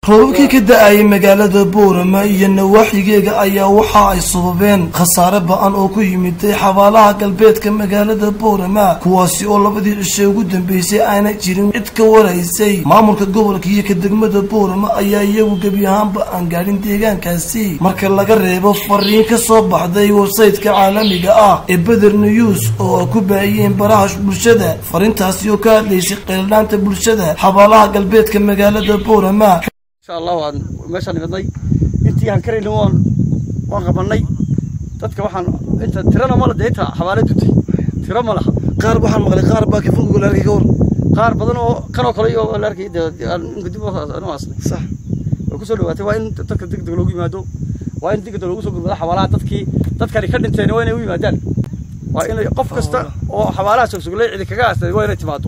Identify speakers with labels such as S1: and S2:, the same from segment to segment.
S1: roobabkii ka da-ayay magaalada boorama iyo nawaaxigeega ayaa waxa ay sababeen khasaare ba-an oo ku yimiday xabaalaha galbeedka magaalada boorama kuwaasi oo labadii cishe ugu dambeysay aana jirin cid ka waraysay maamulka gobolka iyo ka degmada boorama ayaa iyagu gebi ahaanba aan gaadhin deegaankaasi marka laga reebo fariin ka soo baxday websaytka caalamiga ah ee beder news oo ay ku baahiyeen baraha bulshada fariintaasi oo ka hadlaysay qeeldhaanta bulshada xabaalaha galbeedka magaalada boorama
S2: insha allah waan meeshaan nimidnay intii aan karayna waan waan qabanay dadka waxaan inta tirana ma la dee inta xabaale dutay tiro ma laha
S1: qaar waxaan maqlay qaar baa kafogo la arkay ka war
S2: qaar badan oo kanoo kale iyo la arkay dee aan inka dib anu aasnay
S1: sax
S2: way kusoo dhawaatay waa in dadka degdeg loogu yimaado waa in degdeg loogu soo gurmado xabaalaha dadkii dadkani ka dhinteen waa inay u yimaadaan waa in qof kasta oo xabaalaha sogsoglay cidi kaga aastay waa inay timaado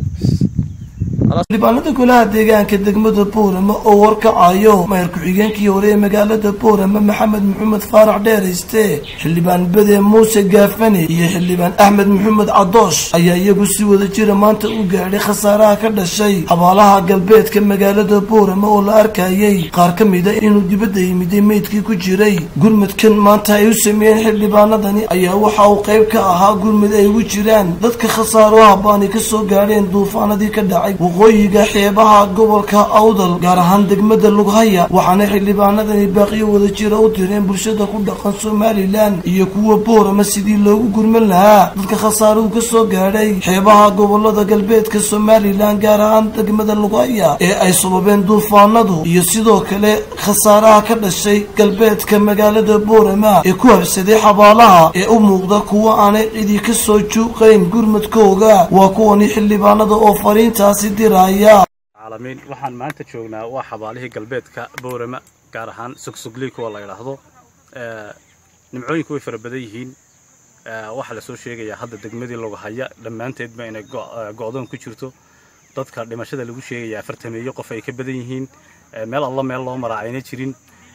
S1: xildhibaanada golaha deegaanka degmada boorama oo warkacayo mayor ku-xigeenkii hore ee magaalada boorama maxamed maxamed faarax dheerayste xildhibaan bede muuse gaafane iyo xildhibaan axmed maxamed cadoosh ayaa iyagu si wada jira maanta u gaadhay khasaaraha ka dhashay xabaalaha galbeedka magaalada boorama oo la arkayay qaar ka mida inuu dibadda yimiday meydkii ku jiray gurmudkan maanta ay u sameeyeen xildhibaanadani ayaa waxa uu qayb ka ahaa gurmud ay ugu jiraan dadka khasaaraha baani kasoo gaadheen duufaanadii ka dhacay waqooyiga xeebaha gobolka awdal gaar ahaan degmada lughaya waxaana xildhibaanadani baaqiyo wada jira u direen bulshada ku dhaqan somalilan iyo kuwa boorama sidii loogu gurman lahaa dadka khasaaruhu kasoo gaadhay xeebaha gobolada galbeedka somalilan gaar ahaan degmada lughaya ee ay sababeen duufaanadu iyo sidoo kale khasaaraha ka dhashay galbeedka magaalada boorama ee ku habsaday xabaalaha ee u muuqda kuwa aanay cidi kasoo juuqayn gurmadkooga waa kuwani xildhibaanada oo fariintaasi diraya
S3: caalamiin waxaan maanta joognaa waa xabaalihii galbeedka boorama gaar ahaan sogsogley kuwa la yidhaahdo nimcooyinku way fara badan yihiin waxaa lasoo sheegayaa hadda degmadii logahaya dhammaanteedba inay go-doon ku jirto dadka dhimashada lagu sheegayaa afartameeyo qof ay ka badan yihiin meel alla meel loo maraa ayna jirin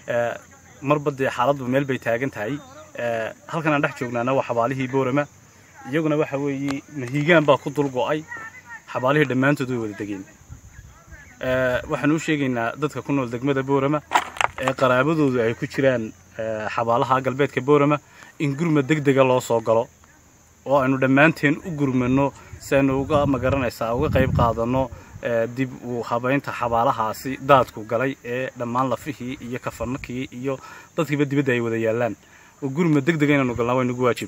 S3: marba dee xaaladdu meel bay taagan tahay halkan aan dhex joognaana waa xabaalihii boorama iyaguna waxa weeye mahiigaan baa ku dul go'ay xabaalihii dhammaantood way wada degeen waxaan u sheegaynaa dadka ku nool degmada boorama ee qaraabadoodu ay ku jiraan xabaalaha galbeedka boorama in gurmad deg dega loo soo galo oo aynu dhammaanteen u gurmano si aynu uga magaranaysaa uga qayb qaadanno dib uu habaynta xabaalahaasi daadku galay ee dhammaan lafihii iyo kafanakii iyo dadkiiba dibadda ay wada yaallaan oo gurmad deg dega inaynu galnaa waa nagu waajib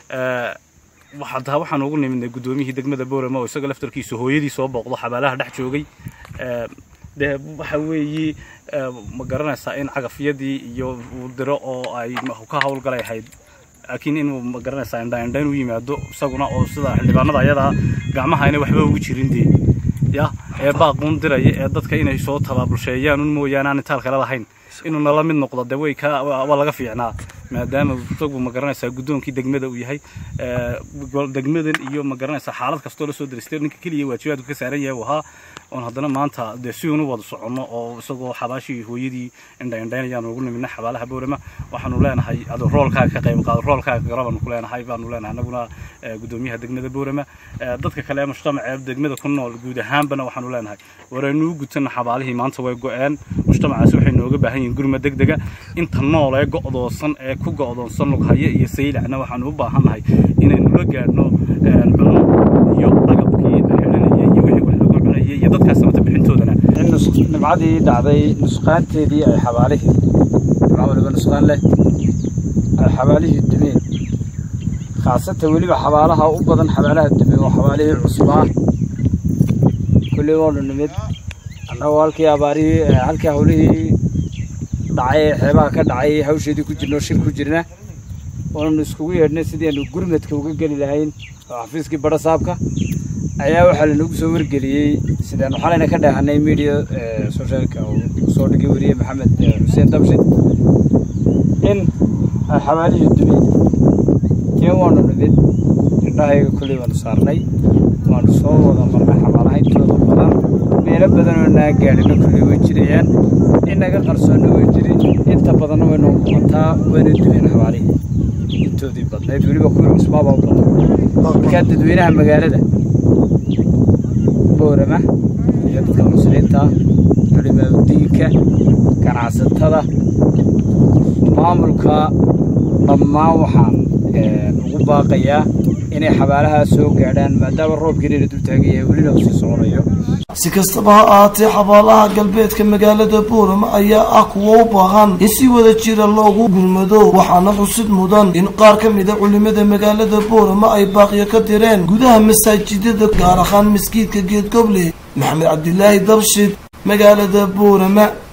S3: hataa waxaan ugu nimidnay guddoomiyihii degmada boorama oo isaga laftarkiisu hooyadii soo booqdo xabaalaha dhex joogay dee waxa weeye ma garanaysaa in cagafyadii iyo uu diro oo ay ka hawlgalay ahayd laakiin inuu ma garanaysaa indhaindhayn u yimaado isaguna oo sida xildhibaanada ayadaa gacmaha ayna waxba ugu jirin dee ya ee baaquun diraya ee dadka inay soo tabaabulsheeyaan un mooyaane aan intaal kale lahayn inuu nala mid noqdo dee way ka waa laga fiicnaa maadaama isagu ma garanaysaa guddoonkii degmada uu yahay degmadan iyo ma garanaysaa xaalad kastoo lasoo daristay ninka keliya waajibaadku ka saaran yahay uu ahaa oon haddana maanta dee si uunu wada soconno oo isagoo xabaashii hooyadii indhaindhaynayaan ugu nimidna xabaalaha boorama waxaanu leenahay adu roolkaaga ka qayb qaado roolkaaga garabaanu ku leenahay baanu leenahay annaguna guddoomiyaha degmada boorama dadka kale ee mujtamaca ee degmada ku nool guud ahaanbana waxaanu leenahay waraynu u gutana xabaalihii maanta way go-een mujtamacaasi waxay nooga baahan yihiin gurma deg dega inta nool ee go'doosan ee ku go'doonsan lughaya iyo saylacna waxaanu u baahannahay inaynu la gaadhno cunno iyo agabkii la xidhanayay iyo wixii wax lagu cunayay iyo dadkaas samata bixintoodana
S4: in nimcadii dhacday nusqaanteedii ay xabaalihii nimca waliba nusqaan leh ay xabaalihii dumeen khaasatan weliba xabaalaha u badan xabaalaha dumeen waa xabaalihii cusbaa kulley waanu nimid annagoo halkii abaarihii halkii hawlihii dhacay ee xeebaha ka dhacay hawsheedii ku jirna oo shir ku jirna waananu iskugu yeedhnay sidii aanu gurmadka uga geli lahayn oo xafiiskii badha saabka ayaa waxaa lanagu soo wargeliyey sidaanu xalayna ka dheehanay media socialka uu soo dhigay weriye maxamed xuseen dabshid in ay xabaalihii dumeen teen waanu nimid indhahayga kolley waanu saarnay waanu soo wada marnay xabaalaha intooda badan meelo badan oo naa gaadhina kolley way jirayaan inaga qarsoonna way jirin inta badanna waynu muuqataa wayna dumeen xabaalihii intoodii badnayd weliba kuwii cusbaaba u badan markaa dadweynaha magaalada boorama iyo dadka muslimiinta culimada culimaadudiinka ganacsatada maamulka dhammaan waxaan ugu baaqayaa inay xabaalahaa soo gaadhaan maadaama roobkiina la dul taagaya welina uu sii soconayo
S1: si kastaba ha ahaatee xabaalaha galbeedka magaalada boorama ayaa ah kuwo u baahan in si wada jira loogu gurmado waxaana xusid mudan in qaar ka mid a culimada magaalada boorama ay baaqyo ka direen gudaha masaajidada gaar ahaan maskiidka geedgoble maxamed cabdilaahi dabshid magaalada boorama